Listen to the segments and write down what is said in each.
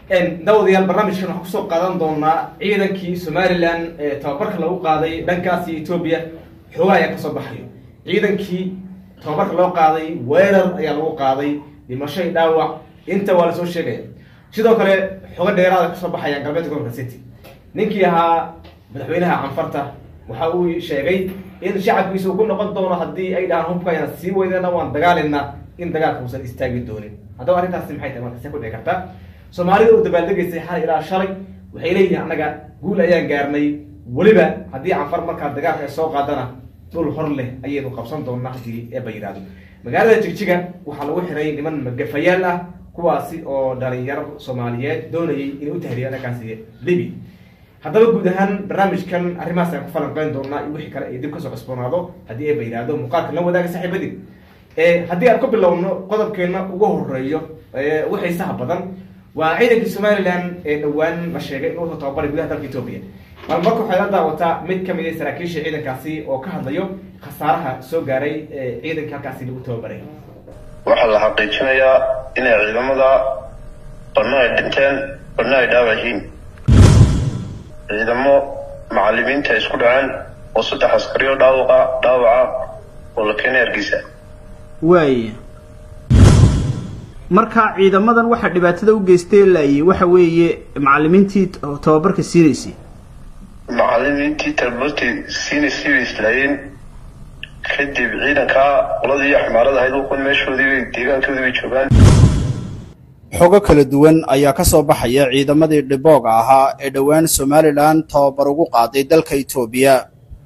dawadayaal barnaamijkan waxaan kusoo qaadan doonaa ciidankii somalilan ee tababarka lagu qaaday dhankaasi etoobiya xoogaa ayaa kasoo baxayo ciidankii tababarka loo qaaday weerar ayaa lagu qaaday dhimashay dhaawac inta waa lasoo sheegaya sidoo kale xogo dheeraada kasoo baxaya galbeedka gobolka city ninkii ahaa madaxweynaha canfarta waxa uu sheegay in shacabkiisa uu ku noqon doono haddii ay dhahaan hubka ayaan sii weydana waan dagaalina in dagaalka uusan istaagi doonin haddaba arrintaasi maxay tahay marka see ku dhici karta soomaalida uu dabaaldegaysay xal ilaa shalay waxay leeyihiin annaga guul ayaan gaarnay weliba haddii canfar markaa dagaalka ay soo qaadana dhul hor leh ayaynu qabsan doonaa haddii eeba yidhaahdo magaalada jigjiga waxaa lagu xiray niman magafayaal ah kuwaasi oo dhalinyaro soomaaliyeed doonayay inay u tahriya dhankaasi libi haddaba guud ahaan barnaamijkan arrimahaas ayaan ku falanqeyn doonaa iyo wixii kale ay dib kasoo cusboonaado haddii eeba yidhaahdo muuqaalka la wadaaga saaxiibadii haddii aan ku bilowno qodobkeena ugu horeeyo ugu xiisaha badan waa ciidankii somalilan ee dhowaan la sheegay inuu soo tababaray gudaha dalka etoobiya bal marka waxay la daawataa mid kamid a saraakiisha ciidankaasi oo ka hadlayo khasaaraha soo gaaray ciidankii halkaasi lagu tababaray waxaa la xaqiijinayaa inay ciidamada badna ay dhinteen badna ay dhaawac yihiin ciidamo macalimiinta ay isku dhaceen oo saddex askariyo dhaawaqa dhaawaca oo la keenay hargeysa waaya marka ciidamadan waxaa dhibaatada u geystay laayay waxa weeye macalimiintii tababarka siinaysay macalimiintii tababartii siinaysay bay islaayeen kadib ciidankaa qoladii xamaarada ahayd uqun meeshoodii bay deegaankoodii bay joogaan xogo kala duwan ayaa ka soo baxaya ciidamadii dhibooga ahaa ee dhowaan somalilan tababar ugu qaaday dalka etoobiya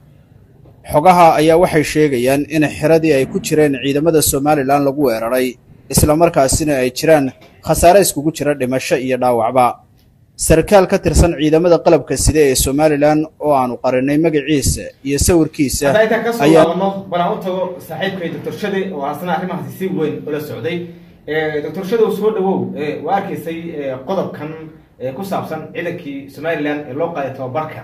xogaha ayaa waxay sheegayaan in xiradii ay ku jireen ciidamada somalilan lagu weeraray islamarkaasina ay jiraan khasaare iskugu jira dhimasho iyo dhaawacba sarkaal ka tirsan ciidamada qalabka side ee somalilan oo aanu qarinay magaciisa iyo sawirkiisa hadda intaan kasoo laabano bal aan u tago saaxiibkay doctor shade oo asna arrimahaasi si weyn ula socday doctor shadow soo dhawow waa arkaysay qodobkan ku saabsan ciidankii somalilan ee loo qaaday tababarka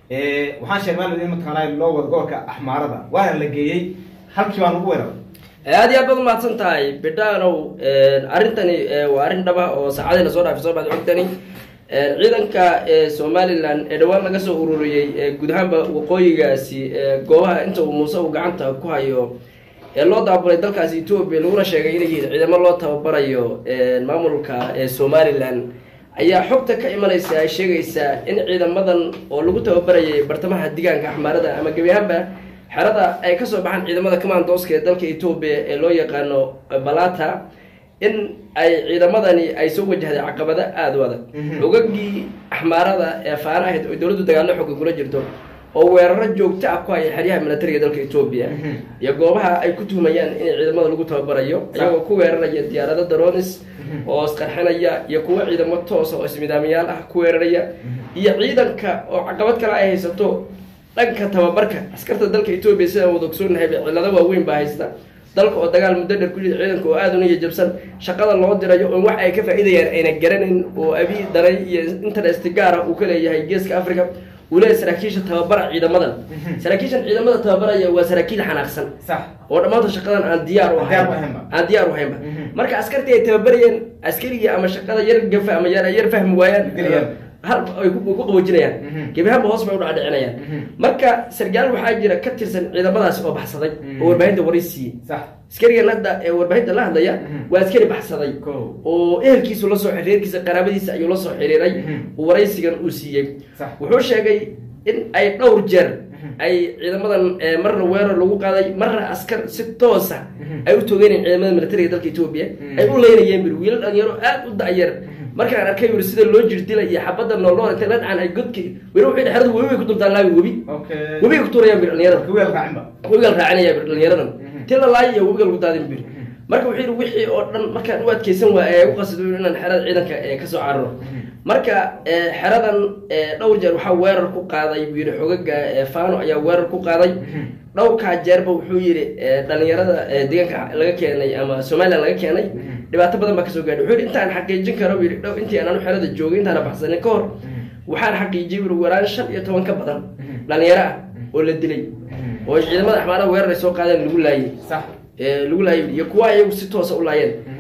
waxaan sheegay maalin in mataqaanaa loo wado gobolka axmaarada waana la geeyey halkii baan ugu weeraray aad iyo aad baad umahadsan tahay bidhaanow arrintani waa arrin dhaba oo saacadayna soo dhaafay soo baad xogtani ciidanka somalilan ee dhowaan laga soo ururiyey guud ahaanba waqooyigaasi goobaha inta uu muuse uu gacanta ku hayo ee loo daabulay dalkaasi etoobiya laguna sheegay inay yihiin ciidamo loo tababarayo maamulka somalilan ayaa xogta ka imanaysa ay sheegaysaa in ciidamadan oo lagu tababarayay bartamaha digaanka axmaarada ama gebi ahaanba xerada ay kasoo baxaan ciidamada commandooska ee dalka etoobiya ee loo yaqaano balata in ay ciidamadani ay soo wajahday caqabado aada u adag ogagii axmaarada ee faana ahayd oo dowladdu dagaallo xooga kula jirto oo weeraro joogto ah ku haya xeryaha militariga dalka etoobiya iyo goobaha ay ku tuhmayaan in ciidamada lagu tababarayo iyagoo ku weeraraya diyaarado daronis oo isqarxinaya iyo kuwo ciidamo toosa oo ismidaamayaal ah ku weeraraya iyo ciidanka oo caqabad kale ay haysato dhanka tababarka askarta dalka etoobiya sidaan wada ogsoonahay cillado waaweyn baa haysta dalka oo dagaal muddo dheer ku jira ciidanka oo aada una jabsan shaqada loo dirayo oo wax ay ka faa'iidayaan ayna garanayn oo abi daray iyo interest gaara uu ka leeyahay geeska africa uu leeyahay saraakiisha tababara ciidamadan saraakiishan ciidamada tababaraya waa saraakiil xanaaqsan sax oo dhammaanta shaqadan aan diyaar u Diyaar u ahayn ahaynba. aan diyaar u ahaynba marka askartii ay tababarayeen askarigii ama shaqada yar gafa ama yar yar fahmi waayaan Dilayaan. hal ay ku ku qaboojinayaan Mhm. gebi ahaanba hoos bay u dhacdhicinayaan Mhm. marka sargaal waxaa jira ka tirsan ciidamadaasi oo baxsaday Mhm. oo warbaahinta waray siiyey sax askarigan hadda ee warbaahinta la hadlaya Mhm. waa askari baxsaday Kow. oo ehelkiisu la soo reerkiisa qaraabadiisa ayuu la soo xiriiray Mhm. oo waraysigan uu siiyey Sax. wuxuu sheegay in ay dhowr jeer Mhm. ay ciidamadan eh, marna weerar lagu qaaday marna askar si toosa Mhm. ay u toogeenayeen ciidamada militariga dalka etoobiya Mhm. ay u leynayeen bir wiilal dhalinyaro aad u da'yar markaan arkay bir sida loo jirdilay iyo xabadda noolnool intay la dhacaan ay godki weli wuxuu yidhi xeradu webi bay ku dultaan laabi webi okay webiga ku tuurayaan bir dhalinyarada kuweel raacinba webigal raacinaya bir dhalinyaradan Mhm. ti la laayo iyo webiga lagu daadin bir marka wuxuu yidhi wixii oo dhan markaan u adkeysan waaya ee u qasdo inaan xerada ciidanka ee kasoo cararo marka ee, xeradan ee, dhowr jeer waxaa weerar ku qaaday buu yidhi xogaga ee, fano ayaa weerar ku qaaday dhowrkaa jeerba wuxuu yidhi ee, dhalinyarada ee, deegaanka laga keenay ama somalilan laga keenay dhibaato badan baa kasoo gaadhay wuxuu yidhi intaan xaqiijin karo buu yidhi dhow intii aan anu xerada joogay intaana baxsanin ka hor waxaan xaqiijiyey buu yidhi waraan shan iyo toban ka badan dhalinyaro ah oo la dilay oo ciidamada axmaarada weerar ay soo qaadeen lagu laayay sax ee, lagu laayay iyo kuwa iyagu si toosa u laayeen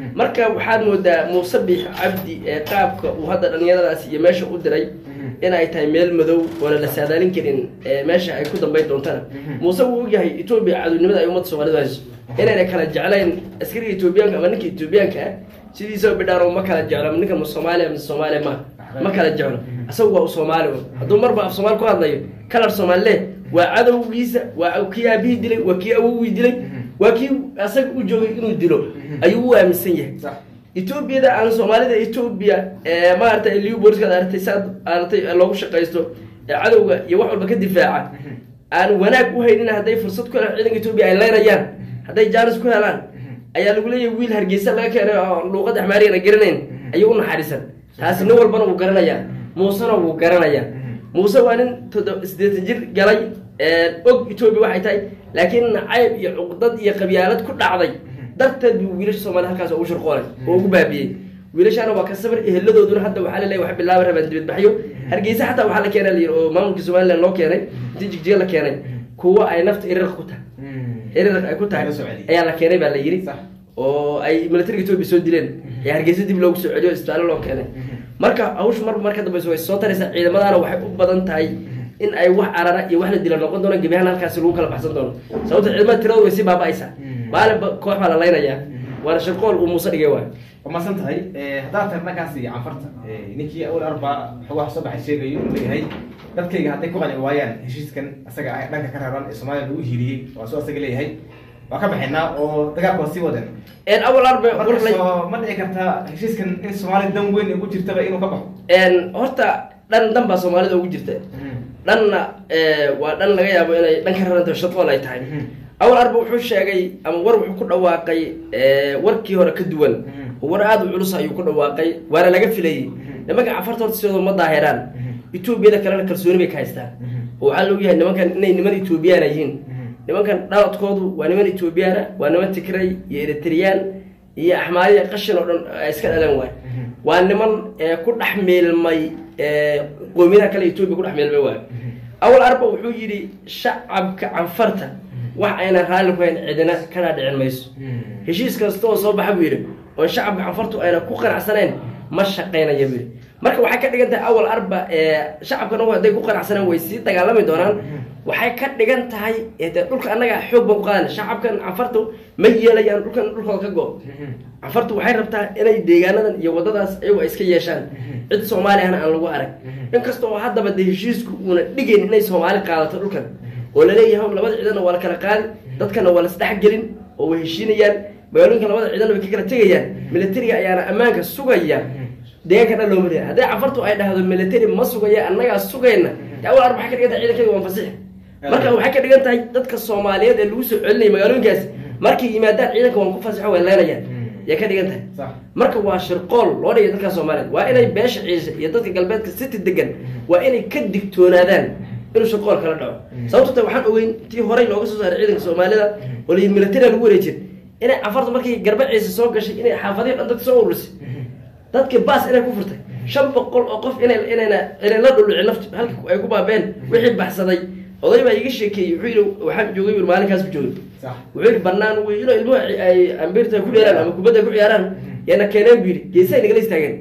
marka waxaad moodaa muuse biix cabdi ee qaabka uu hadda dhallinyaradaas iyo meesha u diray in ay tahay meel madow oona la saadaalin karin ee meesha ay ku dambayn doontana muuse wuu ogyahay etoobiya cadownimada ay ummadda soomaalida hayso inayna kala jeclayn askariga etoobiyaanka ama ninka etoobiyaanka ah sidiisaba bidhaan ma kala jeclo ama ninka ma soomaaliya mise soomaaliya ma ma kala jeclo asagu waa u soomaali un hadduu marba af soomaali ku hadlayo kalar soomaalile waa cadowgiisa waa kii aabihii dilay waa kii awowgii dilay waa kii asaga u joogay inuu dilo ayuu u aaminsan yahay sax etoobiyada aan soomaalida etoobiya ee maaragtay liu booliskaad aragtay saad aragtay loogu shaqaysto ee cadowga iyo wax walba ka difaaca aan wanaag u haynin hadday fursad ku helaan ciidanka etoobiya ay leynayaan hadday jaanis ku helaan ayaa lagu leeyahay wiil hargeysa laga keenay oo luuqadda axmaarigana garanayn ayuu u naxariisan taasi nin walbana wuu garanayaa muusena wuu garanayaa muuse waa nin todo siddeetan jir galay og etoobiya waxay tahay laakiin nacayb iyo cuqdad iyo qabyaalad ku dhacday darteed buu wiilasha soomaliya halkaas ugu shirqoolay oo ugu baabiyey wiilashaana waa ka sabar eheladooduna hadda waxaa laleeyahay wax bilaaba rabaan dibadbaxyo hargeysa xataa waxaa la keenay layidhi oo maamulkii somaliland loo keenay intii jigjiga la keenay kuwo ay nafta iriq ku tahay iriq ay ku tahay Laga soo celiyey. ayaa la keenay baa la yidhi Sax. oo ay militariga etoobiya soo dileen ee hargeysa dib loogu soo celiyo isbitaallo loo keenay marka hawshu marba marka dambeysa way soo taraysaa ciidamadaana waxay u badan tahay in ay wax carara iyo wax la dila noqon doono gebi ahaan halkaasi lagu kala baxsan doono sababta ciidamada tiradooda way sii baaba'aysaa maalinba koox baa la laynayaa waana shirqool uu muuse dhigay waay waa masan tahay haddaad tahay dhankaasi canfarta ninkii awal arba xogaha soo baxay sheegayo inuu leeyahay dadkayga hadday ku qanci waayaan heshiiskan asaga ay dhanka ka raran ee soomaaliya lagu hiiriyey waa soo asaga leeyahay waa ka baxaynaa oo dagaalka waa sii wadan een awal arbe marka warlay soo ma dhici kartaa heshiiskan in soomaaliya dan weyn ugu jirtaba inuu ka baxo een horta dhan dhan baa soomaalida ugu jirta dhanna ee, waa dhan laga yaabo inay dhan ka rarantahay shaqool ay tahay awal arba wuxuu sheegay ama war wuxuu ku dhawaaqay ee, warkii hore ka duwan war aada u culus ayuu ku dhawaaqay waana laga filayey nimanka cafarta horta sidooda ma daahiraan etoobiyada kalena kalsooni bay ka haystaan oo waxaa la ogyahay nimankan inay niman etoobiyaana yihiin nimankan dhaladkoodu waa niman etoobiyaana waa niman tigray iyo eritriyaan iyo axmaadiya qashin oo dhan ay iska dhaleen waay waa niman ee, ku dhex meelmay ee, qowmiyadaha kale etoobiya ku dhex meelmay waay awal arba wuxuu yidhi shacabka canfarta wax aynan raalli ku hayn cidina kana dhicin mayso heshiis kasta oo soo baxa buu yidhi oo shacabka canfartu ayna ku qanacsanayn ma shaqaynaya buu yidhi marka waxay ka dhigan tahay awal arba ee shacabkana hadday ku qanacsaneen way sii dagaalami doonaan waxay ka dhigan tahay ee dee dhulka annaga xoog baan ku qaadana shacabkan canfartu ma yeelayaan dhulkan dhulkooda ka go canfartu waxay rabtaa inay deegaanadan iyo waddadaas ayagu ay iska yeeshaan cid soomaali ahna aan lagu arag inkasta oo haddaba dee heshiisku uuna dhigayn inay soomaali qaadato dhulkan oo laleeyahay labada ciidana waa la kala qaadi dadkana waa la isdhexgelin oo way heshiinayaan magaalooyinka labada ciidana way ka kala tegayaan militariga ayaana ammaanka sugaya deegaanka dhan looma leeyahay haddii cafartu ay dhahdo military ma sugaya annagaa sugayna dee awal arba waxay ka dhigan tahay ciidankayga waan fasixi marka waxay ka dhigan tahay dadka soomaaliyeed ee lagu soo celinaya magaalooyinkaasi markay yimaadaan ciidanka waan ku fasixo way leynayaan yay ka dhigan tahay sax marka waa shirqool loo dhigay dadka soomaaliyeed waa inay beesha ciise iyo dadka galbeedka city degan waa inay ka digtoonaadaan inuu shirqool kala dhaco sababto ta waxaan ogeyn tii horey looga soo saaray ciidanka soomaalida oo la militariga lagu wareejin inay cafarta markay garba ciise soo gashay inay xaafadihi dhan dadka soo ururisay dadkii baas inay ku furtay shan boqol oo qof inay inayna inay la dhulucin naftu halka ay ku baabeen wixii baxsaday oday baa iga sheekeeyey wuxuu yidhi waxaan joogay buu maalinkaas ku joogay sax wuxuu yidhi banaan wey inuu ilmuhu ay ambirta ku dheeraan ama kubadda ku ciyaaraan yana keeneen buu yidhi geesay nagala istaageen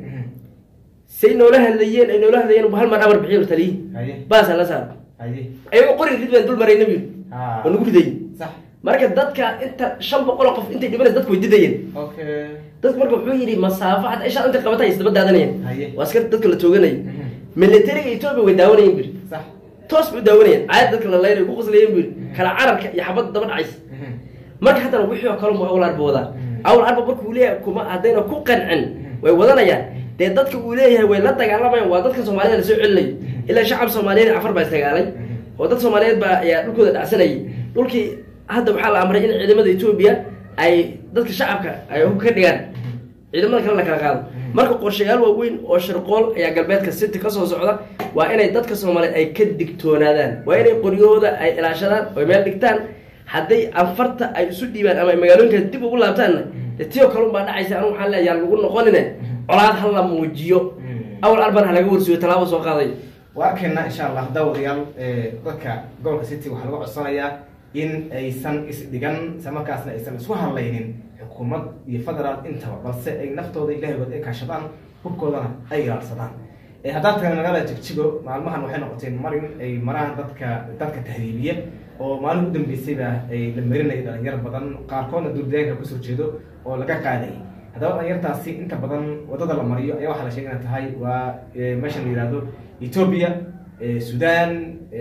say noola hadlayeen ay noola hadlayeen hal mar amar bixiyo taliyi haye baasa la saaro haye ayagoo qori rid baan dul marayna buu yidhi Ah. oo nagu ridayey sax marka dadka inta shan boqol oo qof intay dhibanaysa dadku way didayeen okay dadku marka wuxuu yidhi masaafo xataa isha intay qabatay ay isdaba daadanayeen Haye. waa askar dadka la tooganayay militariga etoobiya way daawanayeen buu yidhi sax toos bay u daawanayeen caayad dadka la laynay ku qoslayeen buu yidhi kala cararka iyo xabadda daba dhacaysa marka haddana wixii oo kale mu awal arba wadaa awal arba marka uu leeyahay kuma haddayna ku qancin way wadanayaan dee dadka uu leeyahay way la dagaalamayaan waa dadka soomaalida lasoo celinayo ilaa shacab soomaaliyeed cafar baa isdagaalay oo dad soomaaliyeed baa ayaa dhulkooda dhacsanayay dhulkii hadda waxaa la amray in ciidamada etoobiya ay dadka shacabka ay hub ka dhigaan ciidamada kale la kala qaado marka qorshayaal waaweyn oo shirqool ayaa galbeedka city kasoo socda waa inay dadka soomaaliyeed ay ka digtoonaadaan waa inay qoryahooda ay ilaashadaan oo meel dhigtaan hadday anfarta ay isu dhiibaan ama ay magaalooyinka dib ugu laabtaanna dee tiyo kalun baa dhacaysa anigu waxaan leeyahay lagu noqonine colaad ha la muujiyo awal arban ha laga warsiyo tallaabo soo qaaday waa arkaynaa insha allah daawadayaal ee, dadka gobolka city waxaa laga codsanayaa in aysan isdhigan isla markaasna aysan isku hadlaynin xukuumad iyo federaal intaba balse ay naftooda ilaahigood ay kaashadaan hubkoodana ay ilaalsadaan haddaad taga magaalada jigjigo maalmahan waxay noqoteen marin ay maraan dadka dadka tahriibiya oo maalin u dambeysayba ay la marinaya dhalinyar badan qaarkoodna duurdeegaanka kasoo jeedo oo laga qaadayay haddaba dhalinyartaasi inta badan wadada la mariyo ayaa waxaa la sheegay inay tahay waa meesha la yihahdo ethoobia sudan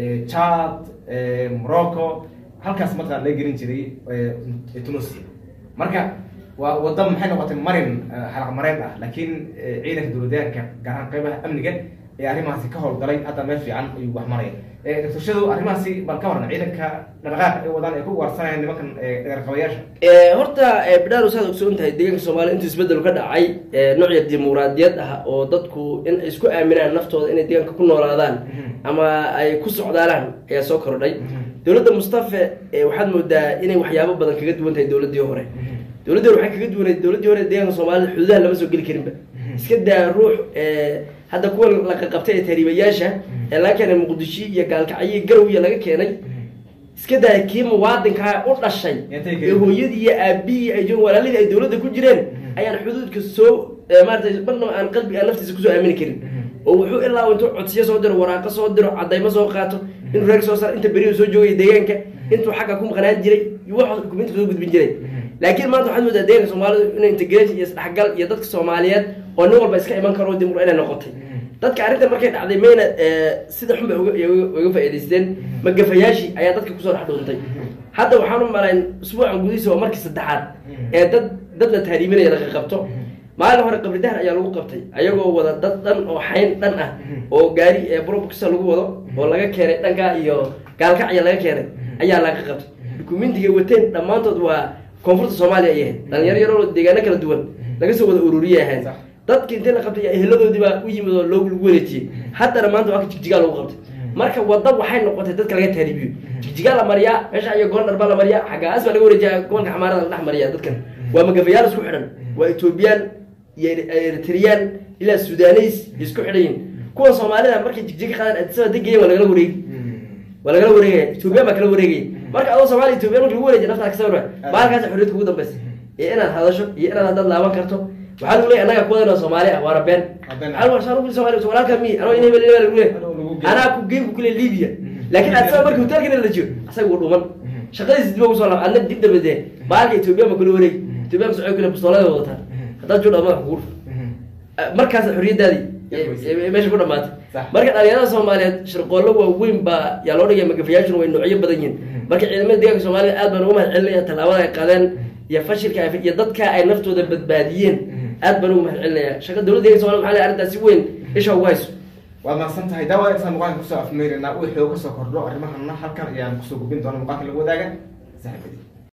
chad morocco halkaas markaa laga gelin jiray tunisia marka waa wadda maxay noqotay marin xalaq mareen ah laakiin ciidanka dowladaanka gaar ahaan qeybaha amniga ee arrimahaasi ka howlgalay hadda meel fiican ayuu wax maraya doctor shadow arrimahaasi bal ka waran ciidanka dhaqdhaqaaqa ay wadaan ay ku ugaarsanayaan nimankan dheerqabayaasha horta bidhaaro saad ogsoon tahay deegaanka soomaaliya intuu isbedel ka dhacay noocya dimuqraadiyad ah oo dadku in ay isku aaminaan naftooda inay deegaanka ku noolaadaan ama ay ku socdaalaan ayaa soo kordhay dowladda mustafe waxaad moodaa inay waxyaabo badan kaga duwan tahay dowladdii hore dowladdi hore waxay kaga duwanayd dowladdii hore deegaanka soomaalida xuduudaha lama soo geli karinba iska daa ruux hadda kuwa la qaqabtay ee tahriibayaasha ee laga keenay muqdisho iyo gaalkacyo garowiya laga keenay iska daa kii muwaadinkaa u dhashay ee hooyadii iyo aabihii ay joogeen walaalidii ay dowladda ku jireen ayaan xuduudka soo maarata marna aan qalbiga aan naftiisa kusoo aamini karin oo wuxuu ilaa intuu codsiyo soo diro waraaqo soo diro cadaymo soo qaato inuu reer soo saar inta beriyu soo joogay deegaanka intuu xagga ku maqnaan jiray wax dukuminta soo gudbin jiray laakiin maanta waxaad moodaa deeganka soomaalidu inay integration iyo isdhexgal iyo dadka soomaaliyeed oo nin walba iska iman karo dimur inay noqotay dadka arrintan markay dhacday mayna sida xun bay uga faa'idaysteen magafayaashii ayaa dadka kusoo dhex dhuuntay hadda waxaan u malayn usbuucan gudihiisa waa markii saddexaad ee dad dad la tahriiminaya laga qabto maalin hore qabridahar ayaa lagu qabtay ayagoo wada dad dhan oo xayn dhan ah oo gaari brobkisa lagu wado oo laga keenay dhankaa iyo gaalkacya laga keenay ayaa laga qabtay dukumentiga wateen dhammaantood waa koonfurta soomaaliya ay ahayd dhalinyaro yaroo deegaano kala duwan laga soo wada ururiye ahayd dadki intii la qabtay eheladoodii baa u yimid oo loogu lagu wareejiyey haddana maanta waa ka jigjigaa lagu qabtay marka wadda waxay noqotay dadka laga taaribiyo jigjigaa la mariyaa meesha iyo goondhar baa la mariyaa xaggaas baa laga wareejiya gobolka xamaarada la dhex mariya dadkan waa magafayaal isku xidhan waa etoobiyaan iyo eritreyaan ilaa sudaneys isku xidhan yihin kuwa soomaalida markay jigjiga qaadaan adisaba degayen waa lagala wareegi waa lagala wareegaya etoobiyaan baa kala wareegaya marka adoo soomaaliya etoobiyan marka lagu wareejiya naftaa ka sawir maalkaas xorriyadka ugu dambeysa iyo inaad hadasho iyo inaad haddaad laaban karto waxaa lagu leeyahy annaga kuwadan oo soomaali ah waana been walaalka mi anoo in hebel hebel lagu leeyahy anaa ku geyn ku kule libya laakiin asaga markii hotelkana la jiyo asaga wuu dhuman shaqadiisa dib ugu soo laab adna dib dambe dee baalka etoobiyaan baa kula wareegi etoobiyaan kasoo kule pistoolada wadataa haddaad jooda madaxa kugu markaas xorriyadaadii meesha ku dhamaatay marka dhalinyarada soomaaliyeed shirqoollo waaweyn baa yaa loo dhigaya magafayaashuna way noocyo badan yihin marka ciidamada deeganka soomaalida aad baan uga mahad celinaya tallaabada ay qaadeen iyo fashilka iyo dadka ay naftooda badbaadiyeen aad baan uga mahad celinaya shaqa dowladda deeganka somalia maxaa arrintaas si weyn isha ugu hayso waad mahadsan tahay daawada intaan muuqaalka kusoo afmeerinaa wixii oo kasoo kordho arrimahana halkan ayaan kusoo gubin doona muuqaalka lagu wadaaga saaxiibadii